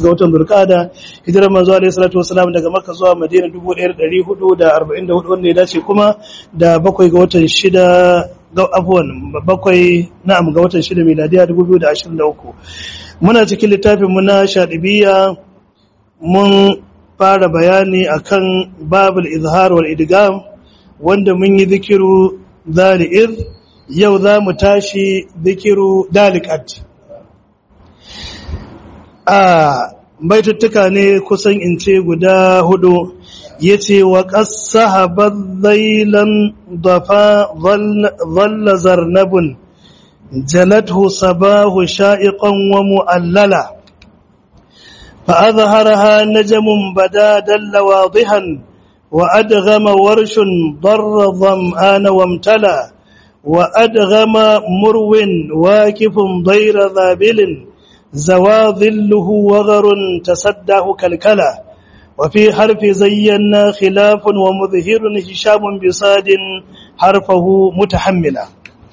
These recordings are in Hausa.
ga watan Zulqa'ada hijirar manzo alaihi salatu wasalam daga Makka zuwa Madina 1444 wanda ya dace kuma da bakwai ga watan shida ga afwan bakwai na'am ga watan shida miladiya 2023 muna cikin littafin mu na Shadibiyya mun fara bayani akan babul izhar wal idgham wanda mun yi zikiru zali'ir yau za mu tashi zikiru dalikat a baituttuka ne kusan in ce guda hudu ya ce wa ƙasa zailan dafa zalla zarnabun jalathu sabahu sha'iƙon wa mu'allala فأظهرها نجم بدا دل واضحا وأدغم ورش ضر ظمآن وامتلى وأدغم مرو واكف ضير ذابل زوى ظله وغر تسداه كالكلا وفي حرف زينا خلاف ومظهر هشام بصاد حرفه متحملا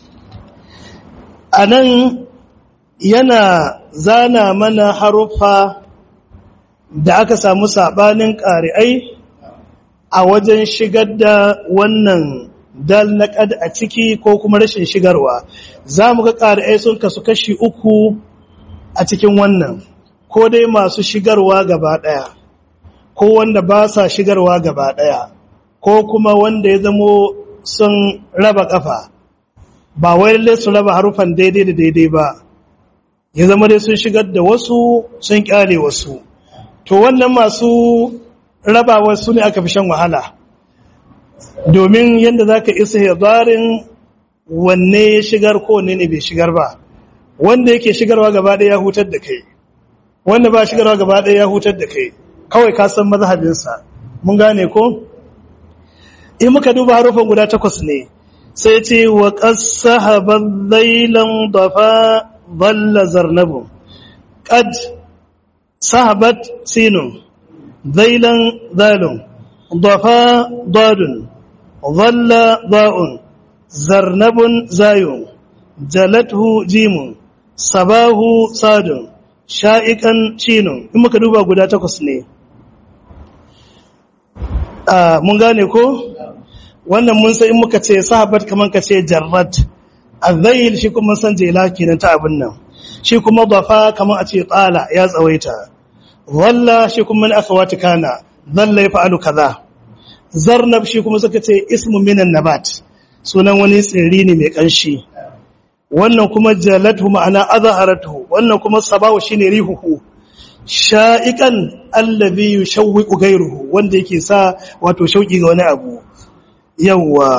أنا yana zana mana haruffa da aka samu sabanin ƙari'ai a wajen shigar da wannan dal na ƙad a ciki ko kuma rashin shigarwa za mu ga ƙari'ai sun kasu kashi uku a cikin wannan ko dai masu shigarwa gaba ɗaya ko wanda ba sa shigarwa gaba ɗaya ko kuma wanda ya zamo sun raba ƙafa ba wai lalle su raba harufan daidai da daidai ba ya zama dai sun shigar da wasu sun kyale wasu to wannan masu rabawa su ne aka fi shan wahala domin yadda za ka isa yabarin wanne ya shigar ko wanne ne bai shigar ba wanda yake shigarwa gaba ɗaya ya hutar da kai wanda ba shigarwa gaba ɗaya ya hutar da kai kawai ka san mazhabinsa mun gane ko in muka duba harufan guda takwas ne sai ce wa qasaha badailan dafa dhalla zarnabu qad sahabat sinun zailan zalun dafa dadun dhalla da'un zarnabun zayun jalathu jimun sabahu sadun sha'ikan shinun in muka duba guda takwas ne mun gane ko wannan mun sai in muka ce sahabat kaman ka ce jarrat azayil shi kuma san jela kenan ta abin nan shi kuma dafa kaman a ce tsala ya tsawaita walla shi kuma min akhawati kana dhalla yaf'alu kaza zarnab shi kuma suka ce ismu minan nabat sunan wani tsiri ne mai kanshi wannan kuma jalatu ma'ana azharatu wannan kuma sabawu shine rihuhu sha'ikan allazi yushawwiqu ghayruhu wanda yake sa wato shauki ga wani abu yawa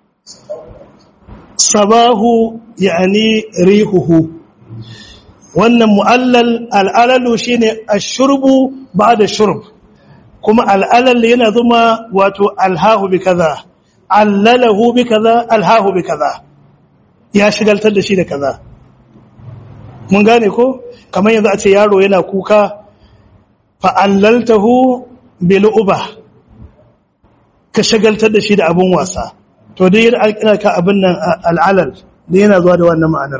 sabahu yani rihuhu wannan mu'allal al'alalu shine ashurbu ba'da shurb kuma al'alal yana zuma wato alhahu bi kaza allalahu bi kaza alhahu bi kaza ya shigaltar da shi da kaza mun gane ko kamar yanzu a ce yaro yana kuka fa'allaltahu bil uba ka shagaltar da shi da abun wasa to dai yana ka abin nan al'alal da yana zuwa da wannan ma'anar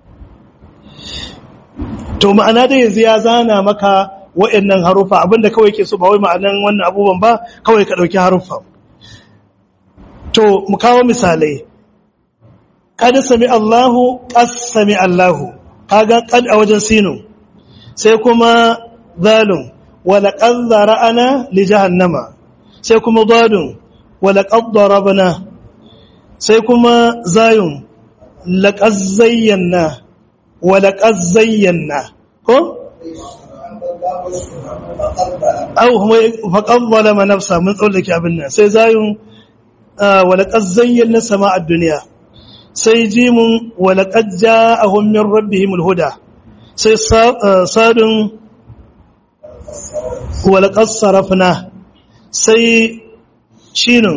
to ma'ana da yanzu ya zana maka wa'annan harufa abinda kawai ke so ba wai ma'anan wannan abubuwan ba kawai ka ɗauki harufa to mu kawo misalai kad sami Allahu qas sami Allahu kaga kad a wajen sinu sai kuma zalun wala qad zara'ana li jahannama sai kuma dadun wala qad darabna sai kuma zayun laqad zayyana wala qad zayyana ko au faqad zalama nafsa mun tsallake abin nan sai zayun wala qad zayyana sama'ad dunya sai jimun walaƙad ja'ahum min rabbihim alhuda sai sadun walaƙad sarafna sai shinun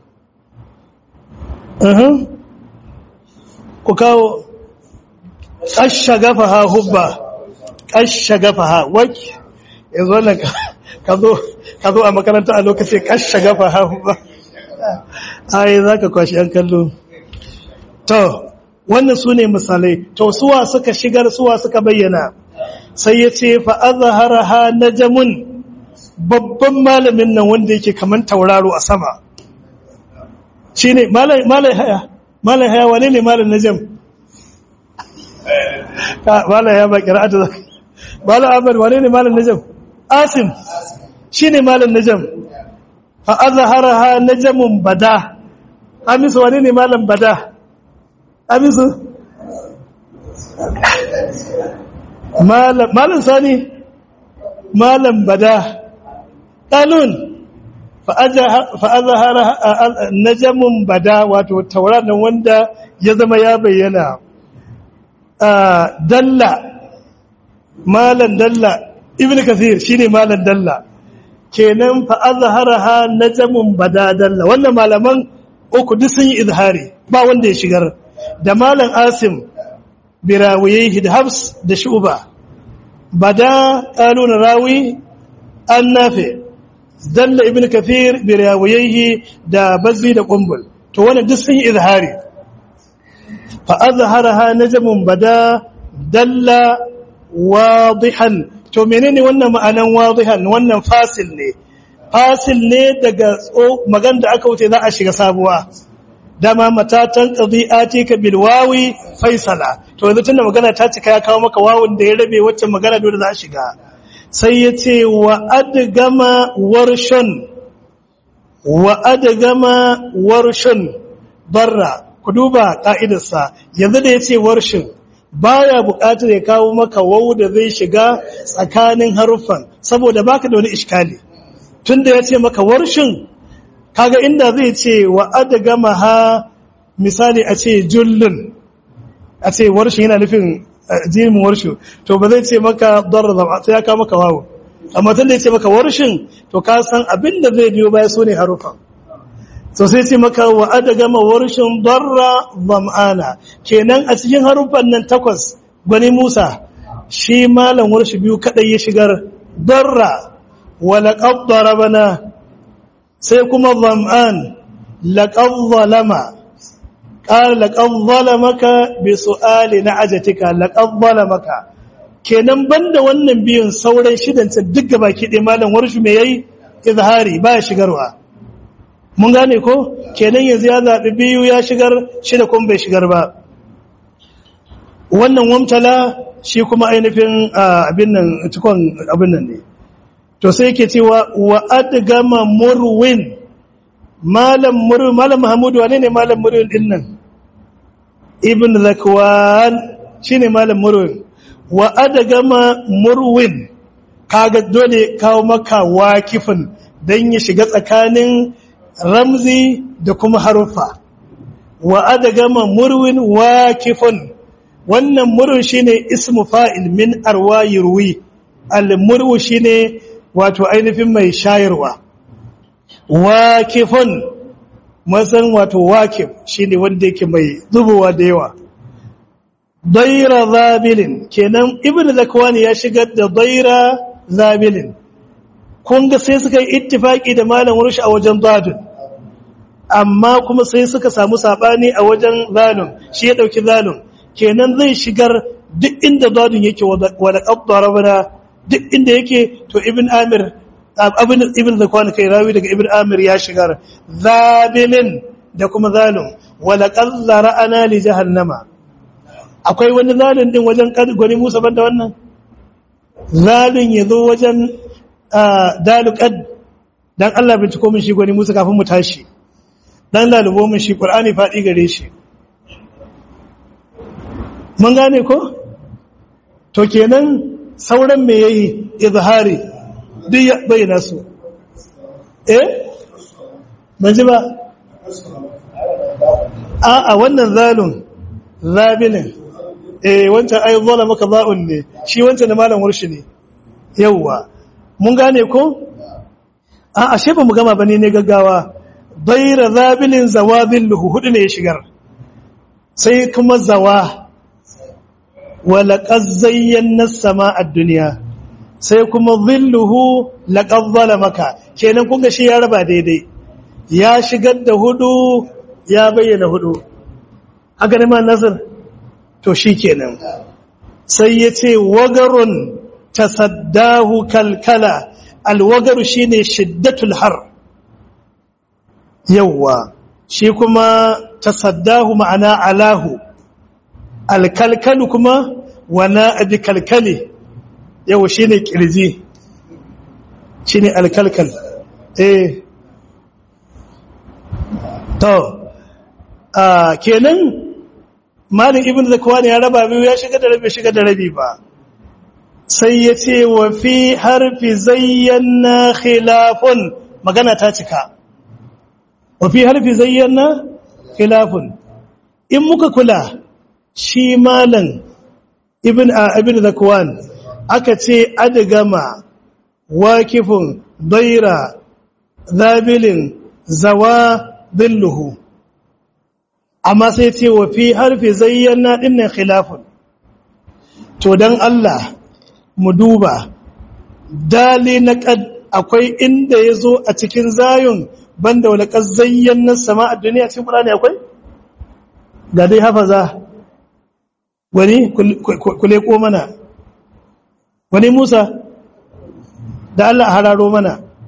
ku kawo ƙashagafaha hubba ƙashagafaha wak yanzu wannan ka zo a makaranta a lokacin ƙashagafaha hubba ai za ka kwashi ‘yan kallo To, wannan su ne misalai, to suwa suka shigar suwa suka bayyana, sai ya ce fa azharaha najmun babban malamin nan wanda yake kaman tauraro a sama shine malai malai haya malai haya wane ne malam najm ka malai ya ba qira'atu malam ahmad wane ne malam najm asim shine malam najm fa azharaha najmun bada amisu wane ne malam bada amisu malam malam sani malam bada qalun fa azhara najmun bada wato tauraron wanda ya zama ya bayyana dalla malam dalla ibnu kathir shine malam dalla kenan fa azharaha najmun bada dalla wannan malaman uku duk sun yi izhari ba wanda ya shigar da malam asim birawiyaihi da habs da shuba bada qalun rawi an nafi dalla ibn kathir birawiyaihi da bazzi da qumbul to wannan duk sun yi izhari fa azharaha najmun bada dalla wadihan to menene wannan ma'anan wadihan wannan fasil ne fasil ne daga magan da aka wuce za a shiga sabuwa dama matatan qadi'ati ka bil wawi faisala to yanzu tunda magana ta cika ya kawo maka wawun da ya rabe wacce magana dole za a shiga sai ya ce wa adgama warshun wa adgama warshun barra ku duba ka'idarsa yanzu da ya ce warshin baya buƙatar ya kawo maka wawu da zai shiga tsakanin haruffan saboda baka da wani iskali tunda ya ce maka warshin kaga inda zai ce wa adgama ha misali a ce jullun a ce warshin yana nufin jimin warshu to ba zai ce maka darra sai ya kawo maka wawu amma tunda ya ce maka warshin to ka san abin da zai biyo baya sune haruffan so sai ce maka wa adgama warshin darra zam'ana kenan a cikin haruffan nan takwas gwani Musa shi malam warshi biyu kadai ya shigar darra ولقد ضربنا سيكون الظمآن لقد ظلم قال لقد ظلمك بسؤال نعجتك لقد ظلمك kenan banda wannan biyun sauran shidan ta duk gaba ki dai malam warshu me yayi izhari ba shigarwa mun gane ko kenan yanzu ya zabi biyu ya shigar shida kuma bai shigar ba wannan wamtala shi kuma ainihin abin nan cikon abin nan ne to sai yake cewa wa adgama murwin malam murwin malam mahmudu wane ne malam murwin din nan ibn zakwan shine malam murwin wa adgama murwin kaga dole kawo maka wakifin dan ya shiga tsakanin ramzi da kuma harufa wa adgama murwin wakifun wannan murwin shine ismu fa'il min arwayi ruwi al-murwu shine wato ainihin mai shayarwa wakifun masan wato wakif shine wanda yake mai zubowa da yawa daira zabilin kenan ibnu zakwani ya shigar da daira zabilin kun ga sai suka yi ittifaki da malam rushi a wajen zadun amma kuma sai suka samu sabani a wajen zalun shi ya dauki zalun kenan zai shigar duk inda zadun yake wala qaddara duk inda yake to ibn amir abin ibn zakwan kai rawi daga ibn amir ya shigar zabilin da kuma zalim wala qallara ana li jahannama akwai wani zalin din wajen gwani Musa banda wannan zalin yazo wajen daluqad dan Allah binciko min shi gwani Musa kafin mu tashi dan lalubo min shi Qur'ani fadi gare shi mun gane ko to kenan sauran me yayi izhari duk ya bayyana su eh ban ji ba a a wannan zalun zabilin eh wancan ai zala maka za'un ne shi wancan da malam warshi ne yawwa mun gane ko a ashe ba mu gama bane ne gaggawa bayra zabilin zawabilhu hudu ne ya shigar sai kuma zawa walaƙar zayyana sama a duniya sai kuma zilluhu laƙar maka kenan kunga shi ya raba daidai ya shigar da hudu ya bayyana hudu haka ne ma nasir to shi kenan sai ya ce wagarun tasaddahu kalkala alwagaru shine shiddatul har yawwa shi kuma tasaddahu ma'ana alahu alkalkalu kuma wana abi kalkali yawwa shine kirji shine alkalkal eh to a kenan malin ibn zakwani ya raba biyu ya shiga da rabi shiga da rabi ba sai ya ce wa fi harfi zayyana khilafun magana ta cika wa fi harfi zayyana khilafun in muka kula shi malan ibn a ibn zakwan aka ce adgama wakifun daira zabilin zawa billuhu amma sai ce wa fi harfi zayyana dinnan khilafun to dan Allah mu duba dali na kad akwai inda yazo a cikin zayun banda wala kad zayyana sama a duniya cikin Qur'ani akwai ga dai hafaza wani kule ko mana wani Musa da Allah hararo mana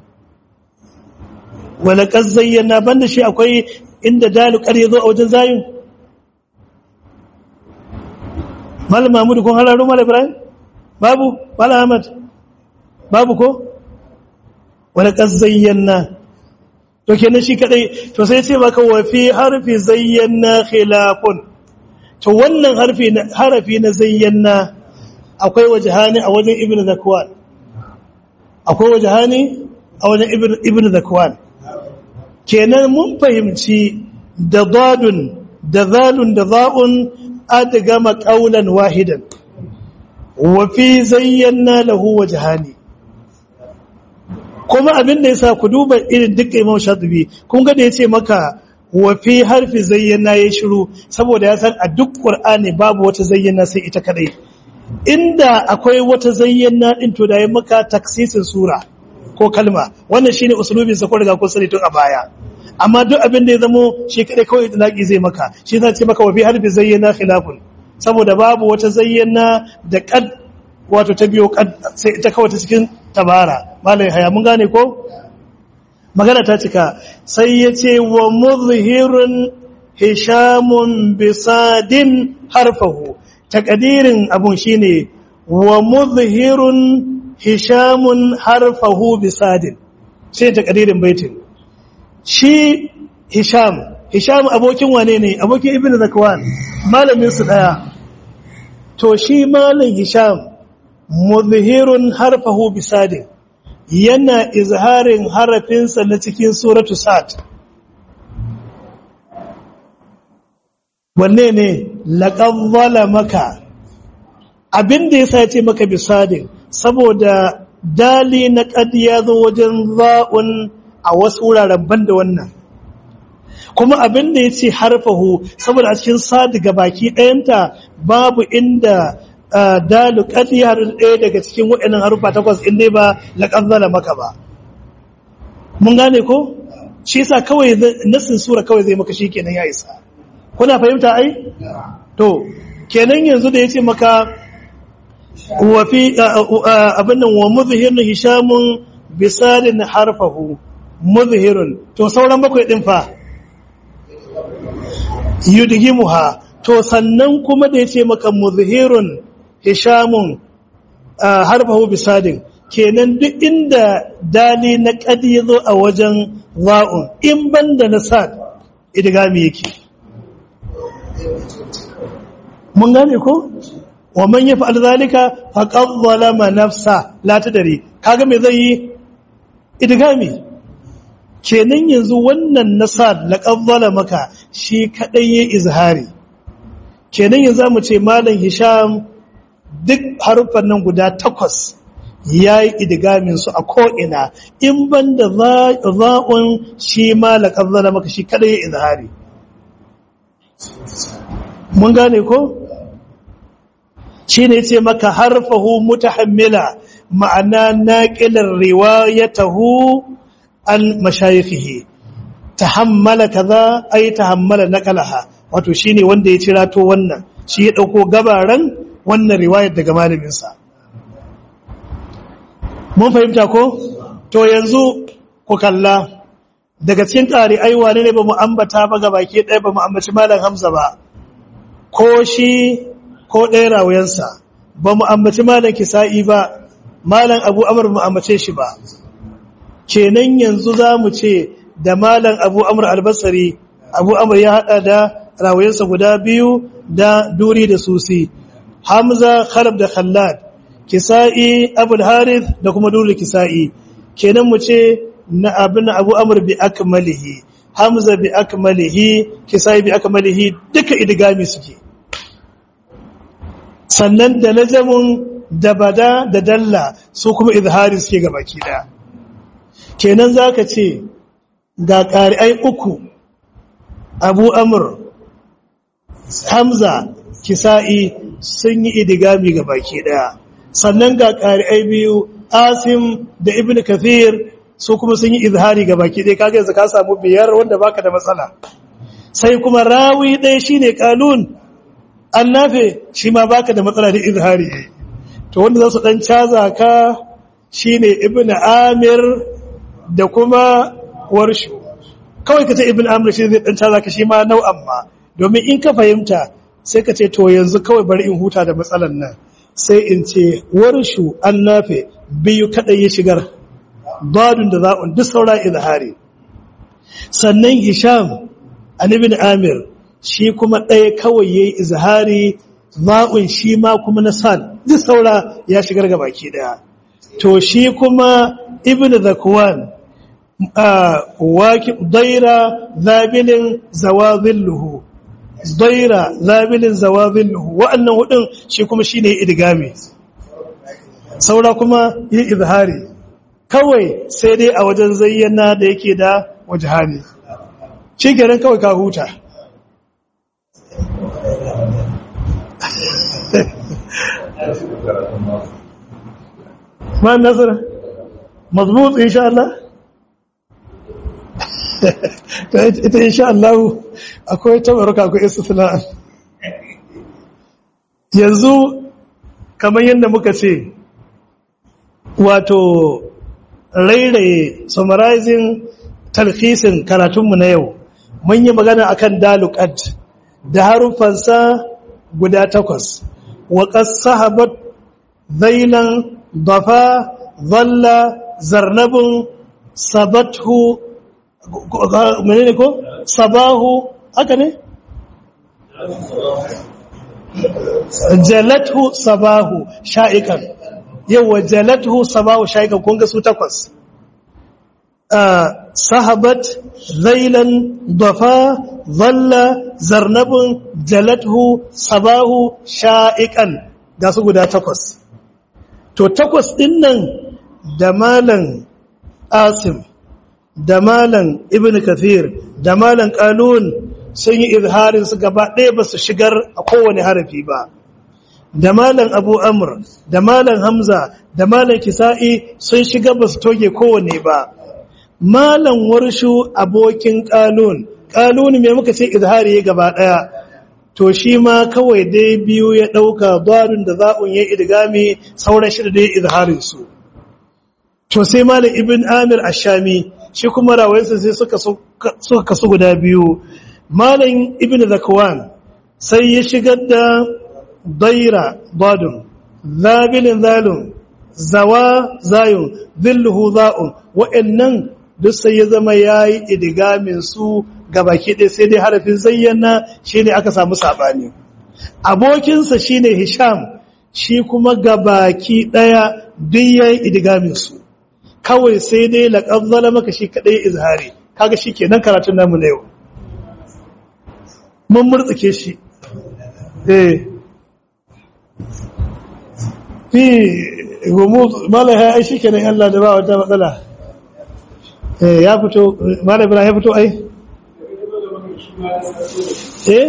wala kad zayyana banda shi akwai inda dalu kar yazo a wajen zayun Malam Mahmud kun hararo Malam Ibrahim babu Malam Ahmad babu ko wala kad zayyana to kenan shi kadai to sai ce maka wa fi harfi zayyana khilafun to wannan harfi na harafi na zayyana akwai wajhani a wajen ibnu zakwan akwai wajhani a wajen ibnu zakwan kenan mun fahimci da dadun da zalun da za'un adgama qaulan wahidan wa fi zayyana lahu wajhani kuma abin da yasa ku duba irin dukkan Imam Shatibi kun ga da yace maka wa fi harfi zayyana ya shiru saboda ya san a duk Qur'ani babu wata zayyana sai ita kadai inda akwai wata zayyana din to da ya maka taksisin sura ko kalma wannan shine usulubin sa ko riga kun sani tun a baya amma duk abin da ya zamo shi kadai kawai itlaqi zai maka shi zai ce maka wa fi harfi zayyana khilafun saboda babu wata zayyana da kad wato ta biyo kad sai ita kawai ta cikin tabara malai haya mun gane ko magana ta cika sai ya ce wa muzhirun hishamun bisadin harfahu takadirin abun shine wa muzhirun hishamun harfahu bisadin sai takadirin baitin shi hisham hisham abokin wane ne abokin ibn zakwan malamin su daya to shi malam hisham muzhirun harfahu bisadin yana izharin harafinsa na cikin suratu sad wanne ne laqad zalamaka abinda yasa ya ce maka bisadin saboda dali na qad ya zo wajen za'un a wasu wuraren banda wannan kuma abinda yace harfahu saboda a cikin sad ga baki ɗayanta babu inda dalu qad ya ɗaya daga cikin waɗannan harufa takwas in dai ba laqad zalamaka ba mun gane ko shi yasa kawai nasin sura kawai zai maka shikenan ya isa kuna fahimta ai to kenan yanzu da yace maka wa fi abin nan wa muzhirun hishamun bisalin harfahu muzhirun to sauran bakwai din fa yudgimuha to sannan kuma da yace maka muzhirun hishamun harfahu bisadin kenan duk inda dali na kadi yazo a wajen za'un in banda na sad idgami yake mun gane ko wa man yaf'al zalika faqad zalama nafsa la tadri kaga me zai yi idgami kenan yanzu wannan nasad laqad zalamaka shi kadai yayi izhari kenan yanzu mu ce malam hisham duk harufan nan guda takwas yayi idgamin su a ko ina in banda za'un shi ma laqad zalamaka shi kadai yayi izhari mun gane ko shi ne ce maka harfahu mutahammila ma'ana naqilar riwayatahu an mashayikhihi tahammala kaza ay tahammala naqalaha wato shine wanda ya cirato wannan shi ya dauko gabaran wannan riwayar daga malamin sa mun fahimta ko to yanzu ku kalla daga cikin ƙari aiwa ne ba mu ambata ba ga baki ɗaya ba mu ambaci malam hamza ba ko shi ko ɗaya rawuyansa ba mu ambaci malam kisa'i ba malam abu amur mu ambace shi ba kenan yanzu za mu ce da malam abu amur albasari abu amur ya haɗa da rawuyansa guda biyu da duri da susi hamza khalab da khallad kisa'i abul harith da kuma duri kisa'i kenan mu ce na abin abu amur bi akmalihi hamza bi akmalihi kisa'i bi akmalihi duka idgami suke sannan da najamun da bada da dalla su kuma izhari suke ga baki daya kenan zaka ce ga ƙari'ai uku abu amur hamza kisa'i sun yi idigami ga baki daya sannan ga ƙari'ai biyu asim da ibn kathir su kuma sun yi izhari ga baki daya kaga yanzu ka samu biyar wanda baka da matsala sai kuma rawi ɗaya shine kalun an nafe shi ma baka da matsala da izhari to wanda za su dan caza ka shine ibn amir da kuma warshu kawai ka ce ibn amir shi zai dan caza ka shi ma nau'an ma domin in ka fahimta sai ka ce to yanzu kawai bari in huta da matsalan nan sai in ce warshu an nafe biyu kadai ya shigar dadun da za'un duk saura izhari sannan hisham an ibn amir shi kuma ɗaya kawai ya yi izhari za'un shi ma kuma na san duk saura ya shigar ga baki ɗaya to shi kuma ibn zakwan waki daira zabilin zawazilluhu daira zabilin zawazilluhu wa'annan hudun shi kuma shi ne idgami saura kuma yi izhari kawai sai dai a wajen zayyana da yake da wajahani shi kenan kawai ka huta ما النظر مضبوط ان شاء الله ita insha Allah akwai tabarruka akwai istisna yanzu kamar yadda muka ce wato rairaye summarizing talhisin karatunmu na yau mun yi magana akan dalukat da harufansa guda takwas wa qasahabat zailan dafa zalla zarnabin sabathu menene ko sabahu haka ne jalathu sabahu sha'ikan yawa jalathu sabahu sha'ikan kun ga su takwas sahabat zailan dafa zalla zarnabin jalathu sabahu sha'ikan ga su guda takwas to takwas ɗin nan da malan asim da malan ibn kathir da malan qalun sun yi izharin su gaba ɗaya ba su shigar a kowane harafi ba da malan abu amr da malan hamza da malan kisa'i sun shiga ba su toge kowane ba malan warshu abokin qalun qalun me muka ce izhari gaba ɗaya to shi ma kawai dai biyu ya ɗauka barin da za'un ya idgami sauran shida da ya izharin su to sai malam ibn amir ashami shi kuma rawayensa sai suka suka kasu guda biyu malam ibn zakwan sai ya shigar da daira badun zabilin zalun zawa zayun zilluhu za'un wa'annan duk sai ya zama yayi idgamin su gabaki ɗaya sai dai harafin zayyana shi ne aka samu saɓani abokinsa shi ne hisham shi kuma gabaki ɗaya duk ya yi idigaminsu kawai sai dai laƙazzala maka shi kaɗai izhari kaga shi kenan karatun namu na yau mun murtsuke shi eh fi gumu malaha ai shi kenan Allah da ba wata matsala eh ya fito malaha ya fito ai eh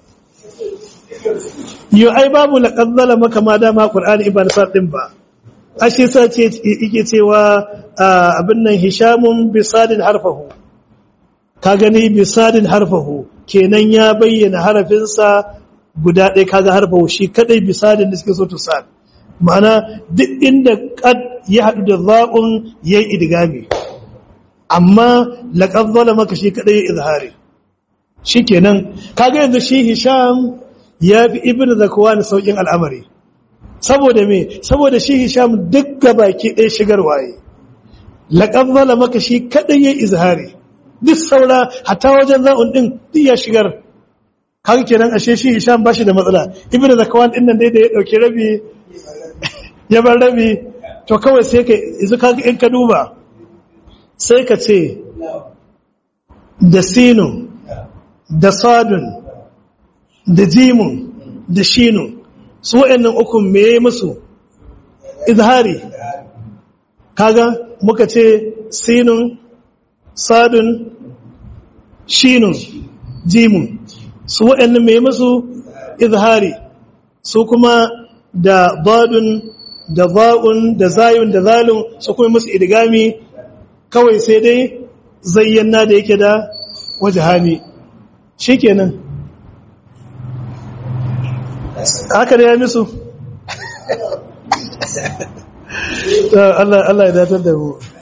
yo ai babu laqazzala maka ma dama qur'ani ibn sa'd din ba ashe sa ce yake cewa abin nan hishamun bisadin harfahu ka gani bisadin harfahu kenan ya bayyana harafinsa guda ɗaya kaga harfahu shi kadai bisadin da suke so to sa ma'ana duk inda qad ya haɗu da za'un ya yi idigami amma laƙar maka shi kaɗai ya izhari shi kenan kaga yanzu shi hisham ya fi ibn zakawa na sauƙin al'amari saboda me saboda shi hisham duk baki ɗaya shigar waye laƙar maka shi kaɗai ya izhari duk saura hatta wajen za'un ɗin duk ya shigar kaga kenan ashe shi hisham ba shi da matsala ibn zakawa ɗin nan dai da ya ɗauki rabi ya bar rabi to kawai sai ka izu kaga in ka duba sai ka ce da sinun da sadun da jimun da shinun su wa'annan ukun me musu izhari kaga muka ce sinun sadun shinun jimun su wa'annan me musu izhari su kuma da badun da ba'un da zayun da zalun su kuma musu idgami kawai sai dai zayyana da yake da wajahani shikenan haka da ya misu Allah Allah ya datar da mu